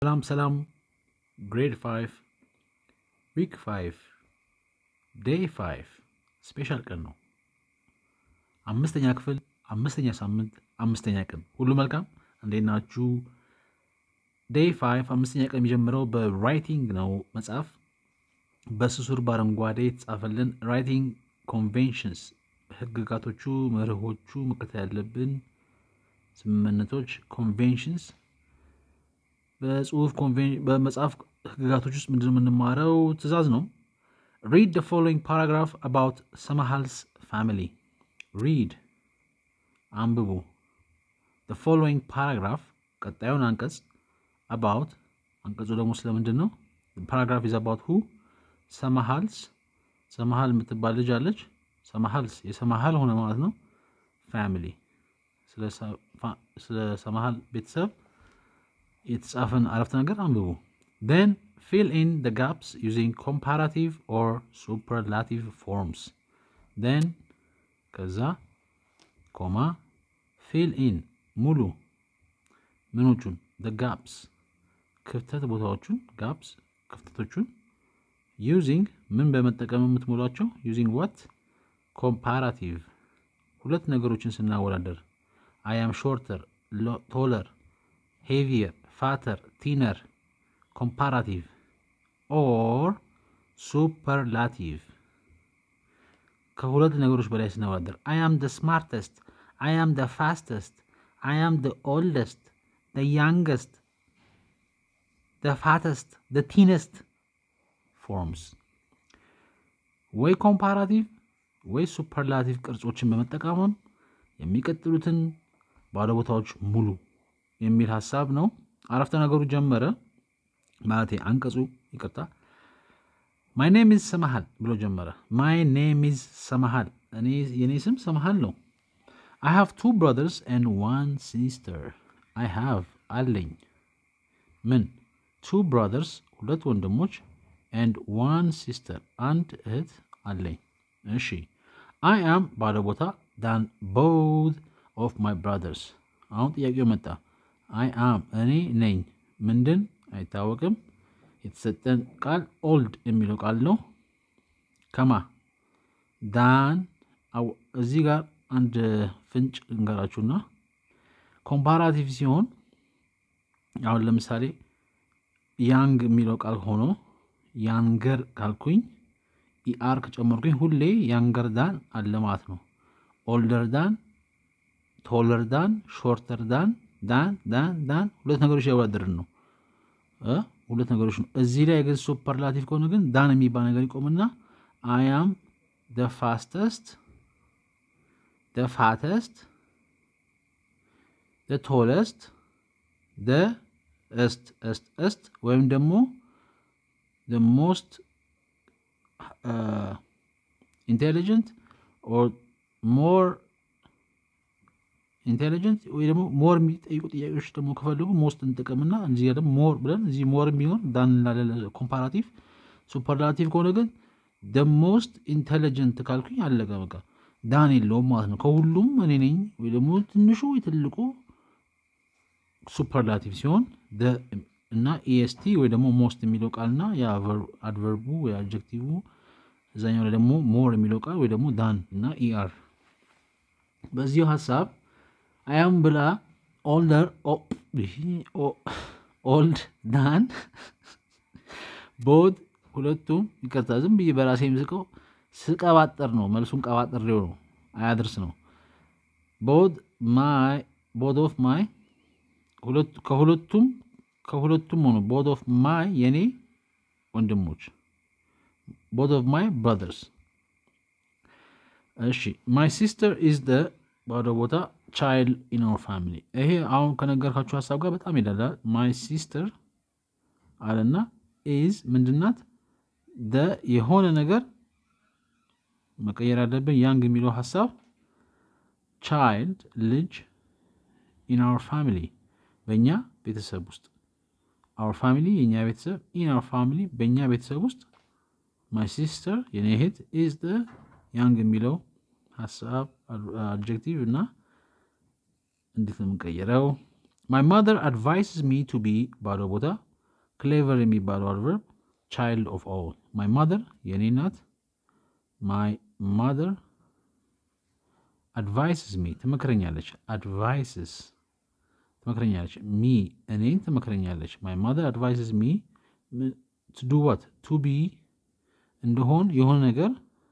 ሰላም ሰላም ግሬድ 5 ዊክ 5 ዴይ 5 ስፔሻል ቀን ነው። አምስተኛ ክፍል አምስተኛ ሳምንት አምስተኛ ቀን ሁሉ መልካም፣ እንዴት ናችሁ? ዴይ 5 አምስተኛ ቀን የሚጀምረው በራይቲንግ ነው። መጽሐፍ በስሱር በአረንጓዴ የተጻፈልን ራይቲንግ ኮንቬንሽንስ፣ ህግጋቶቹ፣ መርሆቹ መከተል ያለብን ስምምነቶች ኮንቬንሽንስ በጽሁፍ በመጽሐፍ ህግጋቶች ውስጥ ምንድን የምንማረው ትእዛዝ ነው። ሪድ ደ ፎሎዊንግ ፓራግራፍ አባውት ሰማሃልስ ፋሚሊ ሪድ አንብቡ። ደ ፎሎዊንግ ፓራግራፍ ቀጣዩን አንቀጽ አባውት አንቀጹ ደግሞ ስለምንድን ነው? ፓራግራፍ ኢዝ አባውት ሁ ሰማሃልስ ሰማሃል የምትባል ልጅ አለች። ሰማሃልስ የሰማሃል ሆነ ማለት ነው። ፋሚሊ ስለ ሰማሃል ቤተሰብ የተጻፈን አረፍተ ነገር አንብቡ። ን ፊል ኢን ደ ጋፕስ ዩዚንግ ኮምፓራቲቭ ኦር ሱፐርላቲቭ ፎርምስ ን ከዛ ኮማ ፊል ኢን ሙሉ ምኖቹን ደ ጋፕስ ክፍተት ቦታዎቹን ጋፕስ ክፍተቶቹን ዩዚንግ ምን በመጠቀም የምትሞሏቸው ዩዚንግ ዋት ኮምፓራቲቭ ሁለት ነገሮችን ስናወዳደር አይ አም ሾርተር ቶለር ሄቪየር ፋተር ቲነር ኮምፓራቲቭ ኦር ሱፐርላቲቭ ከሁለት ነገሮች በላይ ስናወዳደር አይ አም ደ ስማርተስት አይ አም ደ ፋስተስት አይ አም ደ ኦልደስት ደ ያንገስት ደ ፋተስት ደ ቲነስት ፎርምስ ወይ ኮምፓራቲቭ ወይ ሱፐርላቲቭ ቅርጾችን በመጠቀምም የሚቀጥሉትን ባለ ቦታዎች ሙሉ የሚል ሀሳብ ነው። አረፍተ ነገሩ ጀመረ ማለቴ አንቀጹ ይቅርታ። ማይ ኔም ኢዝ ሰማሃል ብሎ ጀመረ። ማይ ኔም ኢዝ ሰማሃል፣ የኔ ስም ሰማሃል ነው። አይ ሃቭ ቱ ብሮዘርስ ኤንድ ዋን ሲስተር። አይ ሃቭ አለኝ ምን ቱ ብሮዘርስ ሁለት ወንድሞች ኤንድ ዋን ሲስተር አንድ እህት አለኝ። እሺ አይ አም ባለ ቦታ ዳን ቦዝ ኦፍ ማይ ብራዘርስ። አሁን ጥያቄው መጣ። አይ አም እኔ ነኝ ምንድን አይታወቅም። የተሰጠን ቃል ኦልድ የሚለው ቃል ነው። ከማ ዳን እዚህ ጋር አንድ ፍንጭ እንገራችሁና ኮምፓራቲቭ ሲሆን አሁን ለምሳሌ ያንግ የሚለው ቃል ሆኖ ያንገር ካልኩኝ ኢአር ከጨመርኩኝ ሁሌ ያንገር ዳን አለ ማለት ነው። ኦልደር ዳን፣ ቶለር ዳን፣ ሾርተር ዳን፣ ዳን ዳን ዳን ሁለት ነገሮች ያወዳደርን ነው ሁለት ነገሮች ነው። እዚህ ላይ ግን ሱፐርላቲቭ ከሆነ ግን ዳን የሚባል ነገር ይቆምና አያም ደ ፋስተስት፣ ደ ፋተስት፣ ደ ቶለስት፣ ደ እስት እስት እስት ወይም ደግሞ the most uh, intelligent or more ኢንቴሊጀንት ወይ ደግሞ ሞር የሚጠይቁ ጥያቄዎች ደግሞ ከፈለጉ ሞስት እንጠቀምና እዚህ ደግሞ ሞር ብለን እዚህ ሞር የሚሆን ዳን ላለ ኮምፓራቲቭ። ሱፐርላቲቭ ከሆነ ግን ደ ሞስት ኢንቴሊጀንት ካልኩኝ አለቀ በቃ ዳን የለውም ማለት ነው። ከሁሉም እኔ ነኝ ወይ ደግሞ ትንሹ የትልቁ ሱፐርላቲቭ ሲሆን እና ኢኤስቲ ወይ ደግሞ ሞስት የሚለው ቃልና የአድቨርቡ ወይ አድጀክቲቭ እዛኛው ላይ ደግሞ ሞር የሚለው ቃል ወይ ደግሞ ዳን እና ኢአር በዚሁ ሀሳብ አያም ብላ ኦልደር ኦልድ ዳን ቦት ሁለቱም ይቅርታ፣ ዝም ብዬ በራሴ ምስቀው ስቀባጠር ነው። መልሱን ቀባጥሬው ነው፣ አያድርስ ነው። ቦት ማይ ቦት ኦፍ ማይ ከሁለቱም ከሁለቱም ሆኖ ቦት ኦፍ ማይ የኔ ወንድሞች ቦት ኦፍ ማይ ብራዘርስ። እሺ ማይ ሲስተር ኢዝ ደ ባዶ ቦታ ቻይልድ ኢን አወር ፋሚሊ። ይሄ አሁን ከነገርካችሁ ሀሳብ ጋር በጣም ይላላል። ማይ ሲስተር አለና ኢዝ ምንድናት? ደ የሆነ ነገር መቀየር ያለብን ያንግ የሚለው ሀሳብ ቻይልድ ልጅ ኢን አወር ፋሚሊ በእኛ ቤተሰብ ውስጥ አወር ፋሚሊ የእኛ ቤተሰብ ኢን አወር ፋሚሊ በእኛ ቤተሰብ ውስጥ ማይ ሲስተር የኔ እህት ኢዝ ደ ያንግ የሚለው ሀሳብ አድጀክቲቭ እና እንዴት ነው የምንቀይረው? ማይ ማደር አድቫይስስ ሚ ቱ ቢ ባዶ ቦታ ክሌቨር የሚባለው አድቨርብ ቻይልድ ኦፍ ኦል ማይ ማደር የእኔ እናት ማይ ማደር አድቫይስስ ሚ ትመክረኛለች አድቫይስስ ትመክረኛለች ሚ እኔን ትመክረኛለች ማይ ማደር አድቫይስስ ሚ ዱ ዋት ቱ ቢ እንደሆን የሆነ ነገር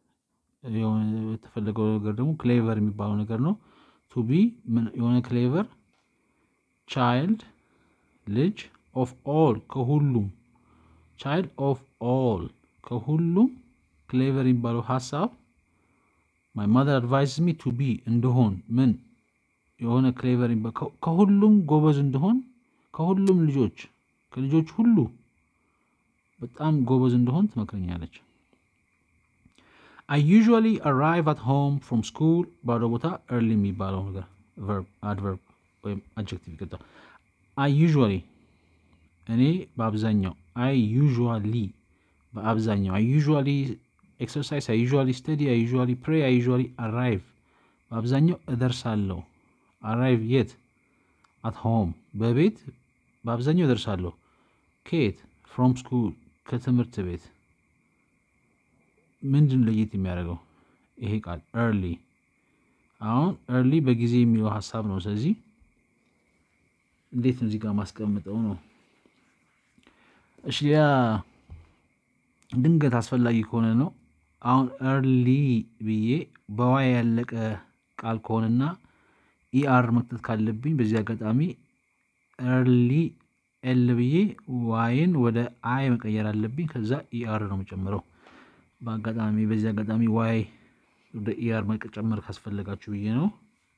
የተፈለገው ነገር ደግሞ ክሌቨር የሚባለው ነገር ነው ቱ ቢ የሆነ ክሌቨር ቻይልድ ልጅ ኦፍ ኦል ከሁሉም ቻይልድ ኦፍ ኦል ከሁሉም ክሌቨር የሚባለው ሀሳብ ማይ ማዘር አድቫይስ ሚ ቱ ቢ እንደሆን ምን የሆነ ክሌቨር ከሁሉም ጎበዝ እንደሆን ከሁሉም ልጆች ከልጆች ሁሉ በጣም ጎበዝ እንደሆን ትመክረኛለች። አይ ዩዥዋሊ አራይቭ አት ሆም ፍሮም ስኩል ባዶ ቦታ ኤርሊ የሚባለው ነገር አድቨርብ ወይም አጀክቲቭ ይቀጣል። አይ ዩዥዋሊ እኔ በአብዛኛው አይ ዩዥዋሊ በአብዛኛው አይ ዩዥዋሊ ኤክሰርሳይዝ አይ ዩዥዋሊ ስተዲ አይ ዩዥዋሊ ፕሬ አይ ዩዥዋሊ አራይቭ በአብዛኛው እደርሳለሁ። አራይቭ የት? አት ሆም በቤት በአብዛኛው እደርሳለሁ። ከየት? ፍሮም ስኩል ከትምህርት ቤት። ምንድን ለየት የሚያደርገው ይሄ ቃል ኤርሊ? አሁን ኤርሊ በጊዜ የሚለው ሀሳብ ነው። ስለዚህ እንዴት ነው እዚህ ጋር ማስቀምጠው ነው? እሺ ሌላ ድንገት አስፈላጊ ከሆነ ነው። አሁን ኤርሊ ብዬ በዋይ ያለቀ ቃል ከሆነና ኢአር መክተት ካለብኝ በዚህ አጋጣሚ ኤርሊ ኤል ብዬ ዋይን ወደ አይ መቀየር አለብኝ። ከዛ ኢአር ነው የምጨምረው። በአጋጣሚ በዚህ አጋጣሚ ዋይ ወደ ኢአር መጨመር ካስፈለጋችሁ ብዬ ነው።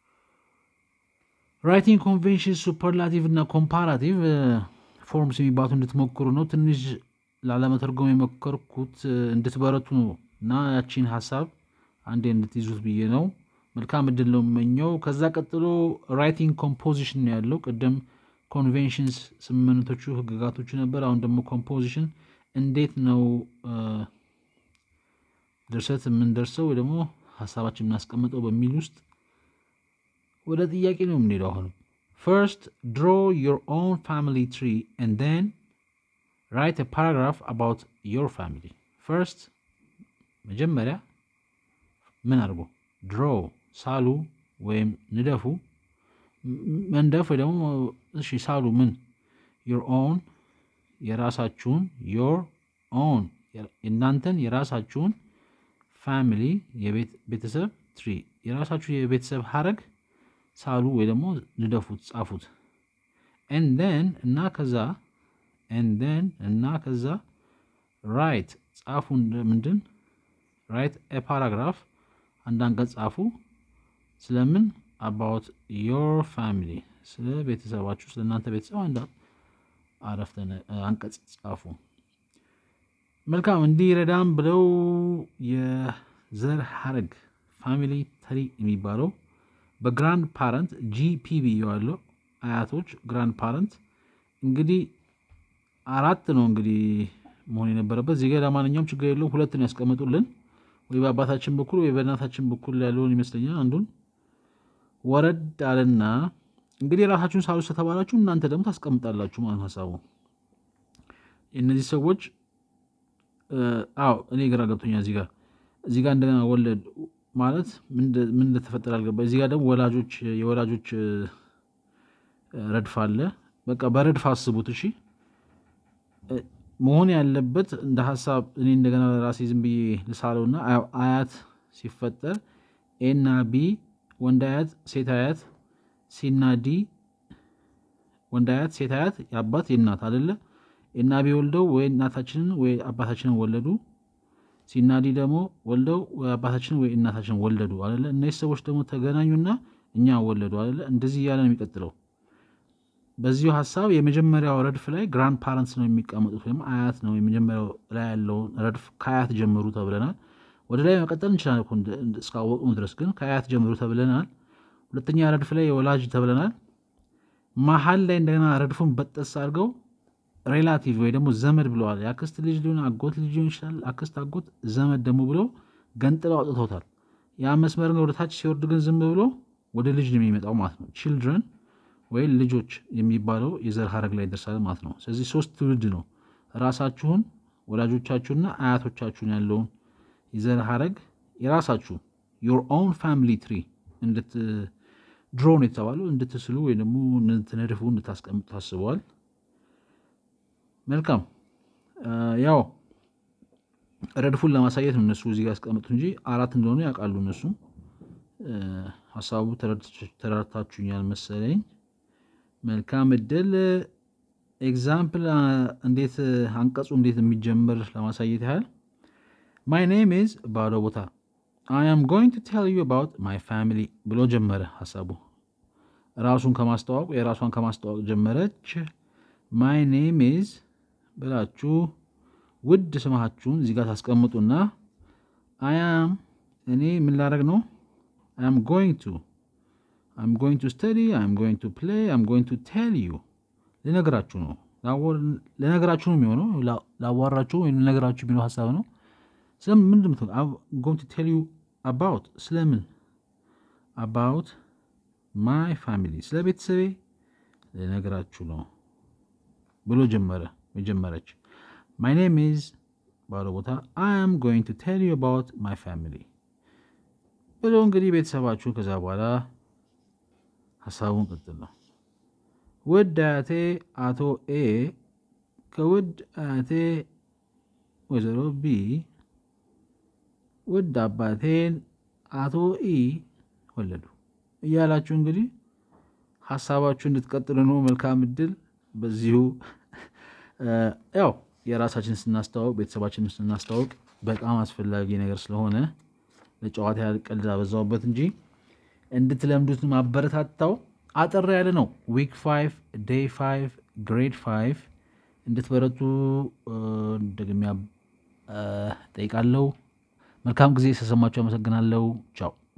ራይቲንግ ኮንቬንሽን ሱፐርላቲቭ እና ኮምፓራቲቭ ፎርምስ የሚባሉት እንድትሞክሩ ነው። ትንሽ ላለመተርጎም የሞከርኩት እንድትበረቱ ነው እና ያቺን ሀሳብ አንዴ እንድትይዙት ብዬ ነው። መልካም እድል ነው የምመኘው። ከዛ ቀጥሎ ራይቲንግ ኮምፖዚሽን ነው ያለው። ቅድም ኮንቬንሽንስ ስምምነቶቹ ህግጋቶቹ ነበር። አሁን ደግሞ ኮምፖዚሽን እንዴት ነው ድርሰት የምንደርሰው ወይ ደግሞ ሀሳባችን የምናስቀምጠው በሚል ውስጥ ወደ ጥያቄ ነው የምንሄደው። አሁንም ፈርስት ድሮ ዮር ኦን ፋሚሊ ትሪ ኤንድ ዜን ራይት ፓራግራፍ አባውት ዮር ፋሚሊ። ፈርስት መጀመሪያ ምን አድርጎ ድሮ ሳሉ ወይም ንደፉ መንደፍ ወይ ደግሞ እሺ ሳሉ ምን ዮር ኦን የራሳችሁን ዮር ኦን እናንተን የራሳችሁን ፋሚሊ የቤተሰብ ትሪ የራሳችሁ የቤተሰብ ሀረግ ሳሉ ወይ ደግሞ ንደፉት ጻፉት። ኤንደን እና ከዛ ኤንደን እና ከዛ ራይት ጻፉ ምንድን ራይት ፓራግራፍ አንድ አንቀጽ ጻፉ። ስለምን አባውት ዮር ፋሚሊ ስለ ቤተሰባችሁ ስለ እናንተ ቤተሰብ አንድ አረፍተ አንቀጽ ጻፉ። መልካም እንዲረዳም ብለው የዘር ሀረግ ፋሚሊ ትሪ የሚባለው በግራንድ ፓረንት ጂፒ ብየዋለሁ። አያቶች ግራንድ ፓረንት እንግዲህ አራት ነው እንግዲህ መሆን የነበረበት እዚህ ጋር ለማንኛውም ችግር የለውም። ሁለት ነው ያስቀምጡልን ወይ በአባታችን በኩል ወይ በእናታችን በኩል ያለውን ይመስለኛል። አንዱን ወረድ አለና እንግዲህ የራሳችሁን ሳሉ ተባላችሁ እናንተ ደግሞ ታስቀምጣላችሁ ማለት ሀሳቡ እነዚህ ሰዎች አዎ እኔ ግራ ገብቶኛል። እዚህ ጋር እዚህ ጋር እንደገና ወለድ ማለት ምን እንደተፈጠረ አልገባ። እዚህ ጋር ደግሞ ወላጆች የወላጆች ረድፍ አለ። በቃ በረድፍ አስቡት እሺ። መሆን ያለበት እንደ ሀሳብ እኔ እንደገና ራሴ ዝም ብዬ ልሳለው እና አያት ሲፈጠር ኤና ቢ ወንድ አያት ሴት አያት ሲና ዲ ወንድ አያት ሴት አያት የአባት የእናት አደለ ኤና ቢ ወልደው ወይ እናታችንን ወይ አባታችንን ወለዱ። ሲና ዲ ደግሞ ወልደው ወይ አባታችንን ወይ እናታችንን ወለዱ አደለ። እነዚህ ሰዎች ደግሞ ተገናኙና እኛ ወለዱ አደለ። እንደዚህ እያለ ነው የሚቀጥለው። በዚሁ ሀሳብ የመጀመሪያው ረድፍ ላይ ግራንድ ፓረንትስ ነው የሚቀመጡት ወይም አያት ነው የመጀመሪያው ላይ ያለውን ረድፍ ከአያት ጀምሩ ተብለናል። ወደ ላይ መቀጠል እንችላለን እስካወቅኑ ድረስ ግን ከአያት ጀምሩ ተብለናል። ሁለተኛ ረድፍ ላይ የወላጅ ተብለናል። መሀል ላይ እንደገና ረድፉን በጠስ አድርገው ሬላቲቭ ወይ ደግሞ ዘመድ ብለዋል። የአክስት ልጅ ሊሆን አጎት ልጅ ሊሆን ይችላል። አክስት፣ አጎት፣ ዘመድ ደግሞ ብለው ገንጥለው አውጥተውታል። ያ መስመር ወደ ታች ሲወርድ ግን ዝም ብሎ ወደ ልጅ ነው የሚመጣው ማለት ነው። ቺልድረን ወይም ልጆች የሚባለው የዘር ሀረግ ላይ ይደርሳል ማለት ነው። ስለዚህ ሶስት ትውልድ ነው ራሳችሁን፣ ወላጆቻችሁና አያቶቻችሁን ያለውን የዘር ሀረግ የራሳችሁ ዮር ኦውን ፋሚሊ ትሪ እንድት ድሮን የተባለው እንድትስሉ ወይ ደግሞ እንድትነድፉ እንድታስቀምጡ ታስበዋል። መልካም ያው ረድፉን ለማሳየት ነው እነሱ እዚህ ጋር ያስቀምጡ እንጂ አራት እንደሆኑ ያውቃሉ እነሱ። ሀሳቡ ተረድታችሁኛል መሰለኝ። መልካም እድል። ኤግዛምፕል እንዴት አንቀጹ እንዴት የሚጀምር ለማሳየት ያህል ማይ ኔም ኢዝ ባዶ ቦታ አይ አም ጎይንግ ቱ ቴል ዩ አባውት ማይ ፋሚሊ ብሎ ጀመረ ሀሳቡ። ራሱን ከማስተዋወቅ የራሷን ከማስተዋወቅ ጀመረች። ማይ ኔም ኢዝ ብላችሁ ውድ ስማችሁን እዚህ ጋር ታስቀምጡና አያም እኔ ምን ላደርግ ነው? አም ጎይንግ ቱ አም ጎይንግ ቱ ስተዲ አም ጎይንግ ቱ ፕሌይ አም ጎይንግ ቱ ቴል ዩ ልነግራችሁ ነው። ልነግራችሁ ነው የሚሆነው። ላዋራችሁ ወይም ልነግራችሁ የሚለው ሀሳብ ነው። ስለምን ምንድን ነው ጎይንግ ቱ ቴል ዩ አባውት ስለምን አባውት ማይ ፋሚሊ ስለ ቤተሰቤ ልነግራችሁ ነው ብሎ ጀመረ የጀመረች ማይ ኔም ኢዝ ባለ ቦታ አይ አም ጎይንግ ቱ ቴል ዩ አባውት ማይ ፋሚሊ ብሎ እንግዲህ ቤተሰባችሁን ከዛ በኋላ ሀሳቡን ቅጥል ነው። ውድ አያቴ አቶ ኤ ከውድ አያቴ ወይዘሮ ቢ ውድ አባቴን አቶ ኢ ወለዱ እያላችሁ እንግዲህ ሀሳባችሁ እንድትቀጥሉ ነው። መልካም እድል። በዚሁ ያው የራሳችን ስናስተዋውቅ ቤተሰባችንን ስናስተዋውቅ በጣም አስፈላጊ ነገር ስለሆነ ለጨዋታ ያህል ቀልድ አበዛውበት እንጂ እንድትለምዱት ማበረታታው አጠር ያለ ነው። ዊክ ፋይቭ ዴይ ፋይቭ ግሬድ ፋይቭ እንድትበረቱ ደግሚያ ጠይቃለሁ። መልካም ጊዜ ስለሰማችሁ አመሰግናለሁ። ቻው